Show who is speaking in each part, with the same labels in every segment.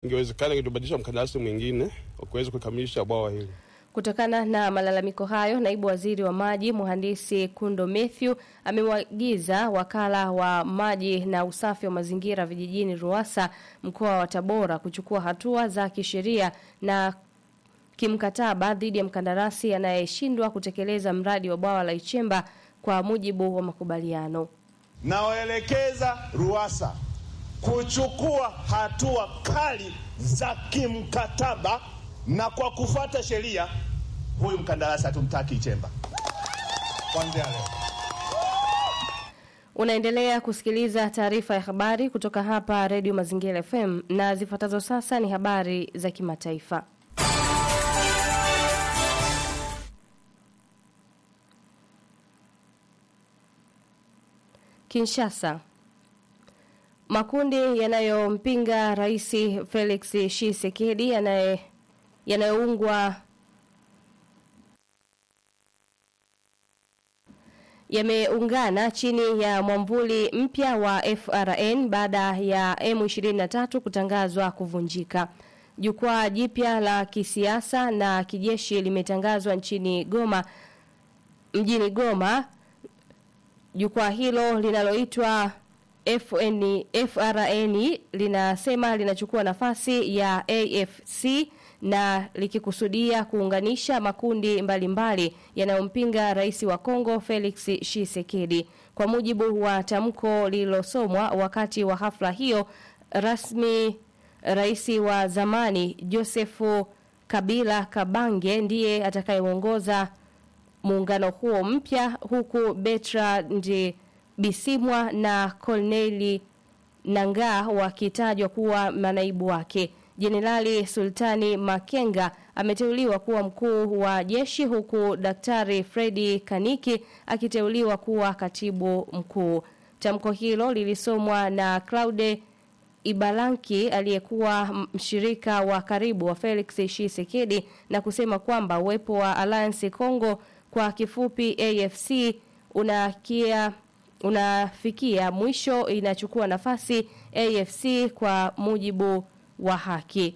Speaker 1: ingewezekana ingebadilisha mkandarasi mwingine wa kuweza kukamilisha bwawa hili.
Speaker 2: Kutokana na malalamiko hayo, naibu waziri wa maji mhandisi Kundo Mathew amemwagiza wakala wa maji na usafi wa mazingira vijijini RUWASA mkoa wa Tabora kuchukua hatua za kisheria na kimkataba dhidi ya mkandarasi anayeshindwa kutekeleza mradi wa bwawa la Ichemba kwa mujibu wa makubaliano.
Speaker 3: Nawaelekeza RUWASA kuchukua hatua kali za kimkataba na kwa kufuata sheria, huyu mkandarasi hatumtaki Ichemba kuanzia leo.
Speaker 2: Unaendelea kusikiliza taarifa ya habari kutoka hapa Radio Mazingira FM na zifuatazo sasa ni habari za kimataifa. Kinshasa. Makundi yanayompinga Rais Felix Tshisekedi yanaye yanayoungwa yameungana chini ya mwamvuli mpya wa FRN baada ya M23 kutangazwa kuvunjika. Jukwaa jipya la kisiasa na kijeshi limetangazwa nchini Goma mjini Goma. Jukwaa hilo linaloitwa FN, FRN linasema linachukua nafasi ya AFC na likikusudia kuunganisha makundi mbalimbali yanayompinga rais wa Kongo Felix Tshisekedi. Kwa mujibu wa tamko lililosomwa wakati wa hafla hiyo rasmi, rais wa zamani Josefu Kabila Kabange ndiye atakayeongoza muungano huo mpya huku Bertrand Bisimwa na Corneli Nangaa wakitajwa kuwa manaibu wake. Jenerali Sultani Makenga ameteuliwa kuwa mkuu wa jeshi huku Daktari Fredi Kaniki akiteuliwa kuwa katibu mkuu. Tamko hilo lilisomwa na Claude Ibalanki aliyekuwa mshirika wa karibu wa Felix Tshisekedi na kusema kwamba uwepo wa Alliance Congo kwa kifupi AFC unakia unafikia mwisho inachukua nafasi AFC kwa mujibu wa haki.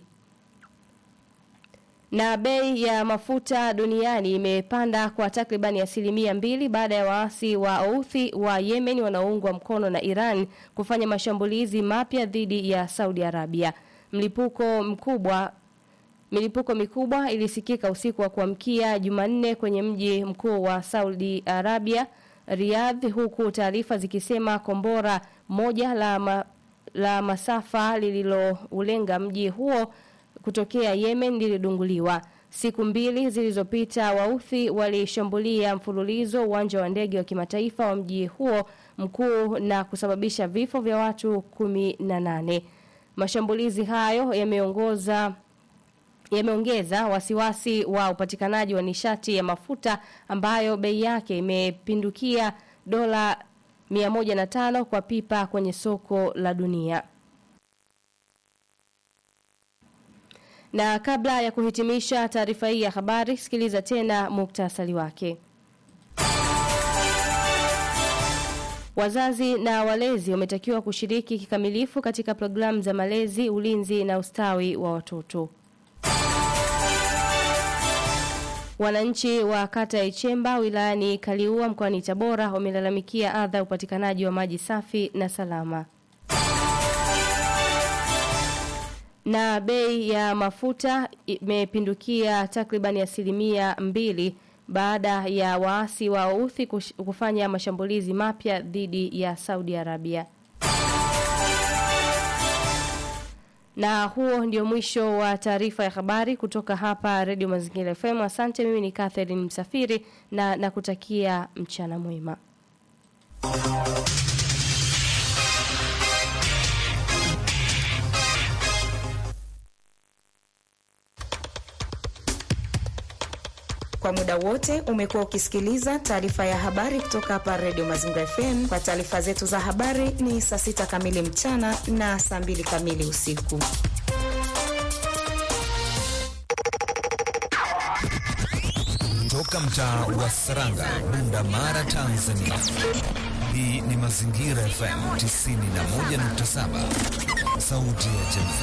Speaker 2: Na bei ya mafuta duniani imepanda kwa takribani asilimia mbili baada ya waasi wa Houthi wa Yemen wanaoungwa mkono na Iran kufanya mashambulizi mapya dhidi ya Saudi Arabia. Mlipuko mkubwa Milipuko mikubwa ilisikika usiku wa kuamkia Jumanne kwenye mji mkuu wa Saudi Arabia, Riyadh, huku taarifa zikisema kombora moja la ma, la masafa lililoulenga mji huo kutokea Yemen lilidunguliwa. Siku mbili zilizopita Wauthi walishambulia mfululizo uwanja wa ndege wa kimataifa wa mji huo mkuu na kusababisha vifo vya watu kumi na nane. Mashambulizi hayo yameongoza yameongeza wasiwasi wa upatikanaji wa nishati ya mafuta ambayo bei yake imepindukia dola 105 kwa pipa kwenye soko la dunia. Na kabla ya kuhitimisha taarifa hii ya habari, sikiliza tena muktasari wake. Wazazi na walezi wametakiwa kushiriki kikamilifu katika programu za malezi, ulinzi na ustawi wa watoto. Wananchi wa kata ya Ichemba wilayani Kaliua mkoani Tabora wamelalamikia adha upatikanaji wa maji safi na salama. Na bei ya mafuta imepindukia takribani asilimia mbili baada ya waasi wa Houthi kufanya mashambulizi mapya dhidi ya Saudi Arabia. Na huo ndio mwisho wa taarifa ya habari kutoka hapa Radio Mazingira FM. Asante, mimi ni Catherine Msafiri na nakutakia mchana mwema.
Speaker 4: Kwa muda wote umekuwa ukisikiliza taarifa ya habari kutoka hapa Radio Mazingira FM. Kwa taarifa zetu za habari ni saa sita kamili mchana na saa mbili kamili usiku.
Speaker 5: Toka mtaa wa Saranga, Bunda Mara, Tanzania. Hii ni Mazingira FM 91.7, sauti ya jamii.